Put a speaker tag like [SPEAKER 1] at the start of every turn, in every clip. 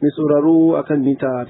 [SPEAKER 1] Mai sauraro a kan mita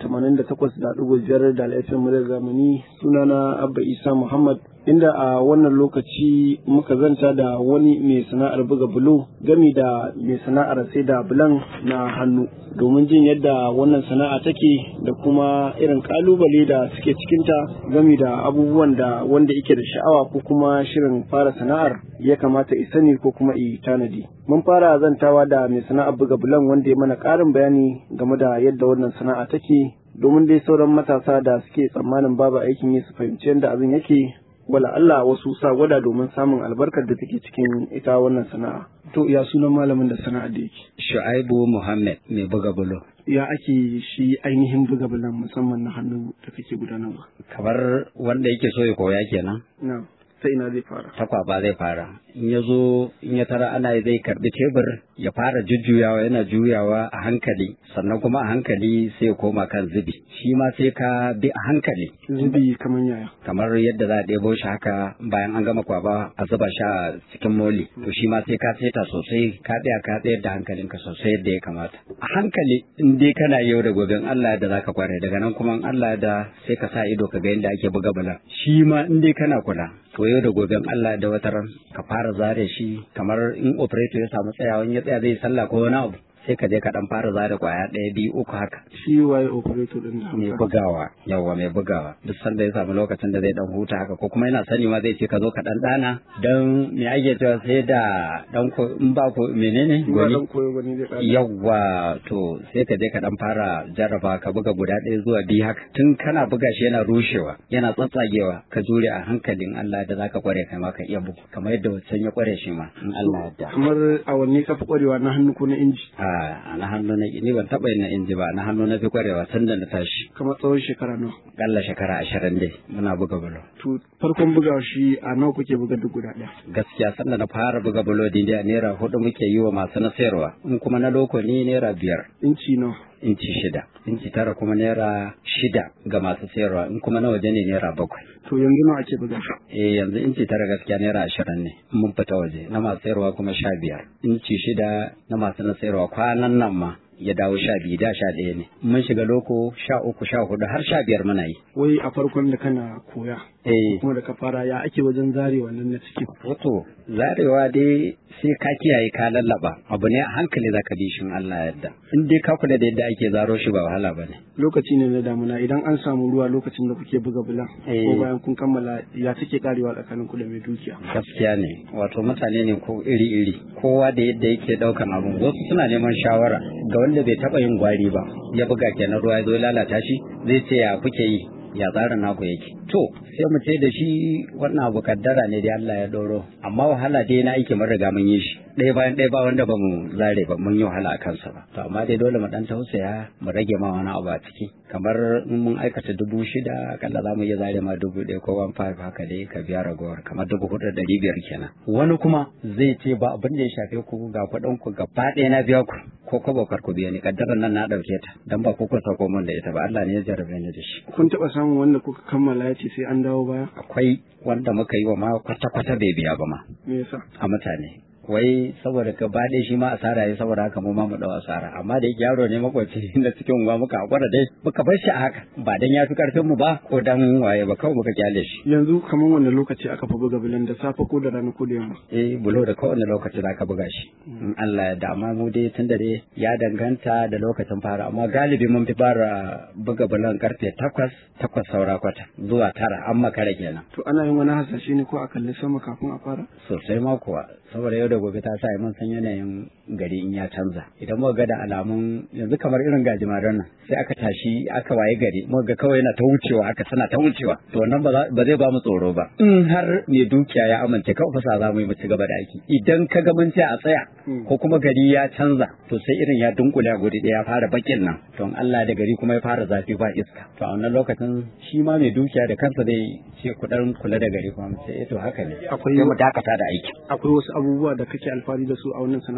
[SPEAKER 1] 88.5 da laifin muryar zamani sunana Abba Isa Muhammad inda a wannan lokaci muka zanta da wani mai sana'ar buga bulo gami da mai sana'ar sai da bulan na hannu domin jin yadda wannan sana'a take da kuma irin kalubale da suke cikinta gami da abubuwan da wanda yake da sha'awa ko kuma shirin fara sana'ar ya kamata i sani ko kuma i tanadi. Mun fara zantawa da mai sana'ar buga bulan wanda ya mana ƙarin bayani game da yadda wannan sana'a take domin dai sauran matasa da suke tsammanin babu aikin yi su fahimci yadda abin yake wala Allah wasu sa gwada domin samun albarkar da take cikin ita wannan sana'a. To ya sunan malamin da sana'a da yake?
[SPEAKER 2] Shu'aibu Muhammad mai buga bulo.
[SPEAKER 1] Ya ake shi ainihin buga bulan musamman na hannu da kake gudanarwa?
[SPEAKER 2] Kamar wanda yake so ya koya kenan.
[SPEAKER 1] Na. ta ina zai fara
[SPEAKER 2] takwaba zai fara in ya zo in ya tara ana zai karbi tebur ya fara jujjuyawa yana juyawa a hankali sannan kuma a hankali sai ya koma kan zubi shi ma sai ka bi a hankali
[SPEAKER 1] zubi kamar yaya
[SPEAKER 2] kamar yadda za a ɗebo shi haka bayan an gama kwaba a zuba shi a cikin moli to shi ma sai ka seta sosai ka tsaya ka tsayar da hankalinka sosai yadda ya kamata a hankali in dai kana yau da gobe Allah da zaka kware daga nan kuma Allah da sai ka sa ido ka ga yadda ake buga bala shi ma in dai kana kula to yau da goben Allah da wataran ka fara zare shi kamar in operator ya samu tsayawa ya tsaya zai sallah ko wani abu sai ka je ka dan fara zare kwaya ɗaya biyu uku haka.
[SPEAKER 1] Shi waye operator din
[SPEAKER 2] Mai bugawa yawa mai bugawa duk sanda ya samu lokacin da zai dan huta haka ko kuma yana sani ma zai ce ka zo ka dan dana dan me ake cewa sai da dan ko in ba ko menene
[SPEAKER 1] gwani.
[SPEAKER 2] Yawa to sai ka je ka dan fara jarraba ka buga guda ɗaya zuwa biyu haka tun kana buga shi yana rushewa yana tsatsagewa ka jure a hankalin Allah da zaka kware kai ma ka iya bugu kamar yadda wancan ya kware shi ma in Allah ya
[SPEAKER 1] Kamar a wanne ka fi kwarewa na hannu ko na inji?
[SPEAKER 2] a na hannu na ni ban taɓa yin na inji ba na hannu na fi kwarewa tun da na tashi
[SPEAKER 1] Kamar tsawon shekara nawa?
[SPEAKER 2] kalla shekara ashirin dai muna buga bulo
[SPEAKER 1] To farkon buga shi a nawa kuke buga duk guda ɗaya?
[SPEAKER 2] gaskiya sanda na fara buga bulo dai a naira hudu muke yi wa masu na sayarwa in kuma na loko ne naira biyar
[SPEAKER 1] Inci nawa?
[SPEAKER 2] inci shida inci tara kuma naira shida ga masu sayarwa in kuma na waje ne naira bakwai
[SPEAKER 1] To yanzu nawa ake buga shi?
[SPEAKER 2] eh yanzu inci tara gaskiya naira ashirin ne in mun fita waje na masu sayarwa kuma sha biyar inci shida na masu na sayarwa kwanan nan ma ya dawo sha biyu da sha ɗaya ne mun shiga loko sha uku sha hudu har sha biyar muna yi
[SPEAKER 1] Wai a farkon da kana koya.
[SPEAKER 2] eh
[SPEAKER 1] Kuma da ka fara ya ake wajen zare wannan na ciki.
[SPEAKER 2] wato zarewa dai sai ka kiyaye ka lallaba abu ne a hankali za ka bi shi in Allah ya yarda in dai ka kula da yadda ake zaro shi ba wahala ba ne
[SPEAKER 1] Lokaci ne na damuna idan an samu ruwa lokacin da kuke buga bulan.
[SPEAKER 2] Eh.
[SPEAKER 1] Ko bayan kun kammala ya take karewa tsakanin ku da mai dukiya.
[SPEAKER 2] gaskiya ne wato mutane ne ko iri-iri kowa da yadda yake daukan abu wasu suna neman shawara ga wanda bai taba yin gwari ba ya buga kenan ruwa ya zo ya lalata shi zai ce ya kuke yi ya tsarin naku yake to sai mu ce da shi wannan abu kaddara ne dai Allah ya doro amma wahala dai na aiki mun riga mun yi shi ɗaya bayan ɗaya ba wanda ba mu zare ba mun yi wahala a kansa ba to amma dai dole mu dan tausaya mu rage ma wani abu a ciki kamar in mun aikata dubu shida akalla za mu iya zare ma dubu ɗaya ko one five haka dai ka biya ragowar kamar dubu hudu da ɗari biyar kenan wani kuma zai ce ba abin da ya shafe ku ga kuɗin ku gaba ɗaya na biya ku ko kwabo kar ku biya ni kaddarar nan na ɗauke ta dan ba ku ku sauko min da ita ba Allah ne ya jarabe ni da shi
[SPEAKER 1] Kun taɓa samun wanda kuka kammala ya ce sai an dawo baya?
[SPEAKER 2] akwai wanda muka yi wa ma kwata-kwata bai biya ba ma
[SPEAKER 1] Me yasa?
[SPEAKER 2] a mutane wai saboda gaba ɗaya shi ma asara ya saboda haka mu ma mu dau asara amma da yake yaro ne makwaci na cikin unguwa muka hakura dai muka bar shi a haka ba dan ya fi karfin mu ba ko dan waye ba kawai muka kyale shi
[SPEAKER 1] Yanzu kamar wanne lokaci aka fi buga bulan da safe ko da rana ko da yamma?
[SPEAKER 2] eh bulo da kowane lokaci za ka buga shi in Allah ya da amma mu dai tun da dai ya danganta da lokacin fara amma galibi mun fi fara buga bulon karfe takwas takwas saura kwata zuwa tara an makara kenan
[SPEAKER 1] To ana yin wani hasashe ne ko a kalli sama kafin a fara?
[SPEAKER 2] sosai ma kuwa saboda yau da gobe ta sa mun san yanayin gari in ya canza idan muka ga da alamun yanzu kamar irin gajimaren nan sai aka tashi aka waye gari muka ga kawai yana ta wucewa aka tana ta wucewa to wannan ba za- ba zai ba mu tsoro ba in har mai dukiya ya amince kawai fasa za mu yi mu ci gaba da aiki idan ka ga mun ce a tsaya
[SPEAKER 1] Mm.
[SPEAKER 2] ko kuma gari ya canza to sai irin ya dunkule a guri ɗaya ya fara bakin nan to in Allah da gari kuma ya fara zafi ba iska to a wannan lokacin shi ma mai dukiya da kansa zai ce ku dan kula da gari kuma mu ce eh to haka ne
[SPEAKER 1] Akwai-
[SPEAKER 2] sai mu dakata da aiki
[SPEAKER 1] Akwai wasu abubuwa da kake alfahari da su a wannan sana'a ta?
[SPEAKER 2] a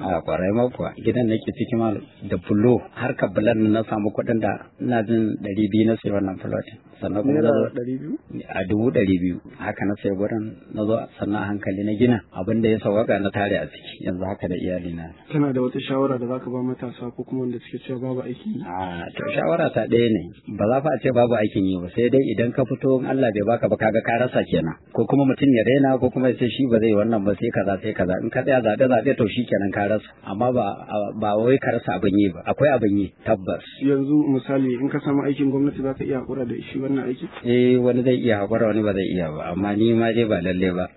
[SPEAKER 2] a kwarai ma kuwa gidan nake ciki ma da bulo har ka bulan na samu kuɗin da ina jin ɗari biyu na sai wannan fulot sannan kuma na zo
[SPEAKER 1] ɗari biyu
[SPEAKER 2] a dubu ɗari biyu haka na sai gurin na zo sannan hankali na gina abin da ya sauwaka na tare a ciki yanzu haka da iyali na
[SPEAKER 1] kana da wata shawara da zaka ba matasa ko kuma wanda suke cewa babu aiki
[SPEAKER 2] a to shawara ta ɗaya ne ba za fa a ce babu aikin yi ba sai dai idan ka fito in Allah bai baka ba kaga ka rasa kenan ko kuma mutum ya daina ko kuma ya ce shi ba zai wannan ba sai kaza sai kaza in ka tsaya zaɓe zaɓe to shi kenan ka rasa amma ba ba wai ka rasa abin yi ba akwai abin yi tabbas
[SPEAKER 1] yanzu misali in ka samu aikin gwamnati zaka iya hakura da shi wannan aiki
[SPEAKER 2] eh wani zai iya hakura wani ba zai iya ba amma ni ma dai ba lalle ba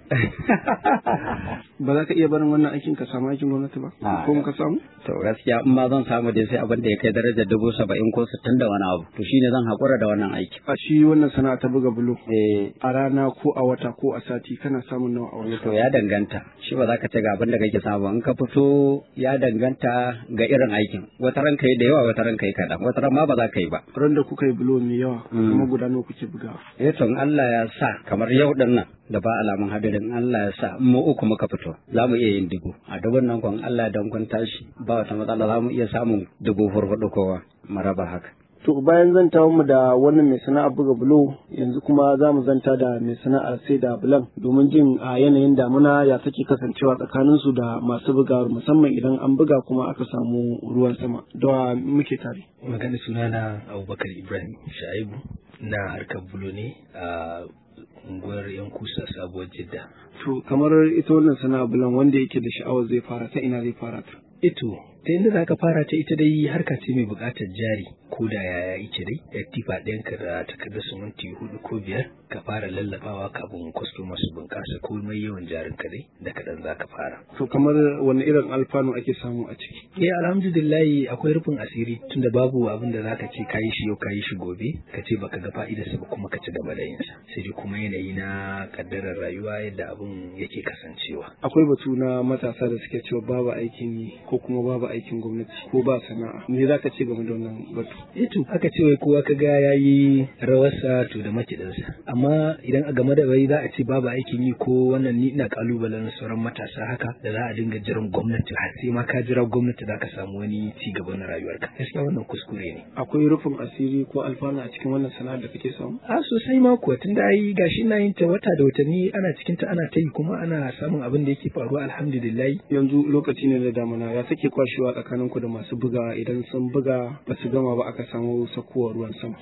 [SPEAKER 1] ba za ka iya barin wannan aikin ka samu aikin gwamnati ba
[SPEAKER 2] Ah.
[SPEAKER 1] ko ka samu
[SPEAKER 2] to gaskiya in ma zan samu dai sai abin da ya kai darajar dubu saba'in ko sittin da wani abu to shine zan hakura da wannan aiki
[SPEAKER 1] a shi wannan sana'a ta buga bulo
[SPEAKER 2] eh
[SPEAKER 1] a rana ko a wata ko a sati kana samun nawa a wani
[SPEAKER 2] to ya danganta shi ba za ka ce ga abin da kake samu in ka fito ya danganta ga irin aikin wata ran kai da yawa wata ran kai kaɗan wata ran ma ba za ka yi ba
[SPEAKER 1] ran da kuka yi bulo mai yawa
[SPEAKER 2] Mm.
[SPEAKER 1] kuma guda nawa kuke bugawa
[SPEAKER 2] eh to in Allah ya sa kamar yau din nan da ba alamun hadirin Allah ya sa in mu uku muka fito za mu iya yin dubu a dubun nan kun Allah dan kun tashi ba wata matsala za mu iya samun dubu hurhudu kowa maraba haka
[SPEAKER 1] To bayan zanta mu da wannan mai sana'ar buga bulo yanzu kuma za mu zanta da mai sana'ar sai da bulan domin jin a yanayin damuna ya take kasancewa tsakanin su da masu bugawar musamman idan an buga kuma aka samu ruwan sama da muke tare.
[SPEAKER 3] magana sunana abubakar ibrahim shaibu na harkar bulo ne a unguwar yan kusa sabuwar jidda
[SPEAKER 1] To kamar ita wannan sana'ar bulan wanda yake da sha'awar zai fara ta ina zai fara ta.
[SPEAKER 3] ito ta yadda za ka fara ta ita dai harka ce mai buƙatar jari ko da yaya ike dai ya tifa ɗayanka da takardar siminti hudu ko biyar ka fara lallabawa kafin kwastoma su bunƙasa ko mai yawan jarin ka dai da kaɗan za ka fara
[SPEAKER 1] To kamar wani irin alfanu ake samu a ciki.
[SPEAKER 3] Eh alhamdulillahi akwai rufin asiri tunda babu abin da zaka ce kayi shi yau kayi shi gobe ka ce baka ga fa'idarsa ba kuma ka ci gaba da yinsa sai dai kuma yanayi na kaddarar rayuwa yadda abin yake kasancewa
[SPEAKER 1] Akwai batu na matasa da suke cewa babu aikin yi ko kuma babu aikin gwamnati ko ba sana'a. Me za ka ce game da wannan batu?
[SPEAKER 3] eh to aka ce wai kowa ka ga yayi rawarsa to da makidansa amma idan a game da wai za a ce babu aikin yi ko wannan ni ina kalubalen sauran matasa haka da za a dinga jiran gwamnati har sai ma ka jira gwamnati za ka samu wani ci gaba na rayuwarka gaskiya wannan kuskure ne
[SPEAKER 1] Akwai rufin asiri ko alfanu a cikin wannan sana'ar da kake samu?
[SPEAKER 3] a sosai ma kuwa tun da ai gashi na yin ta wata da watanni ana cikin ta ana ta yi kuma ana samun abin da yake faruwa alhamdulillah
[SPEAKER 1] yanzu lokaci ne da damuna ya take kwashewa tsakanin ku da masu buga idan sun buga ba su gama ba aka samu sakowar ruwan sama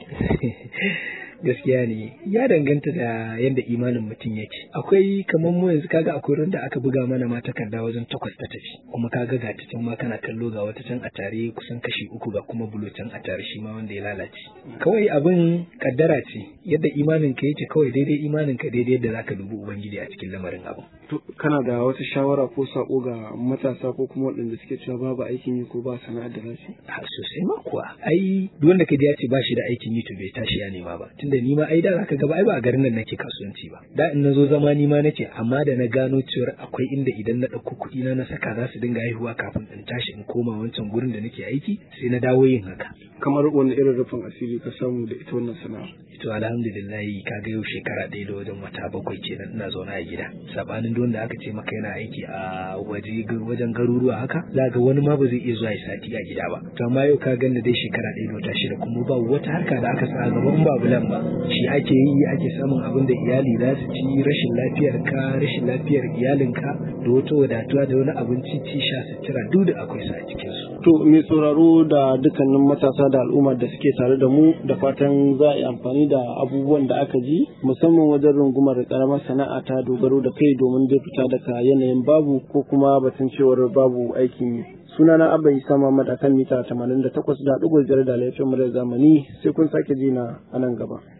[SPEAKER 3] gaskiya ne ya danganta da yadda imanin mutum yake akwai kamar mu yanzu kaga akwai randa aka buga mana ma takarda wajen takwas ta tafi kuma kaga ga ta can ma kana kallo ga wata can a tare kusan kashi uku ga kuma bulo can a tare shi ma wanda ya lalace kawai abin kaddara ce yadda imanin ka yake kawai daidai imanin ka daidai yadda zaka dubi ubangiji a cikin lamarin abu
[SPEAKER 1] to kana da wata shawara ko sako ga matasa ko kuma waɗanda suke cewa babu aikin yi ko ba sana'ar da za su yi?
[SPEAKER 3] a sosai ma kuwa ai duk wanda ka ji ya ce ba shi da aikin yi to bai tashi ya nema ba tunda ni ma ai da zaka ga ba ai ba a garin nan nake kasuwanci ba da in nazo zama ni ma nake amma da na gano cewa akwai inda idan na ɗauko kuɗi na na saka za su dinga haihuwa kafin in tashi in koma wancan gurin da nake aiki sai na dawo yin haka
[SPEAKER 1] kamar wani irin rufin asiri ka samu da ita wannan sana'a
[SPEAKER 3] to alhamdulillah kaga yau shekara ɗaya da wajen wata bakwai kenan ina zaune a gida sabanin don da aka ce maka yana aiki a waje wajen garuruwa haka za ga wani ma ba zai iya zuwa ya sati a gida ba to amma yau ka ganda dai shekara ɗaya da wata shida kuma ba wata harka da aka sa a gaban ba bulan ba shi ake yi ake samun abin da iyali za su ci rashin lafiyar ka rashin lafiyar iyalinka da wata wadatuwa da wani abinci ci sha sutura duk da akwai su a cikin su
[SPEAKER 1] to mai sauraro da dukkanin matasa da al'ummar da suke tare da mu da fatan za a yi amfani da abubuwan da aka ji musamman wajen rungumar karamar sana'a ta dogaro da kai domin zai fita daga yanayin babu ko kuma batun cewar babu aikin yi sunana abba isa muhammad akan mita 88.5 da laifin murar zamani sai kun sake ji na a nan gaba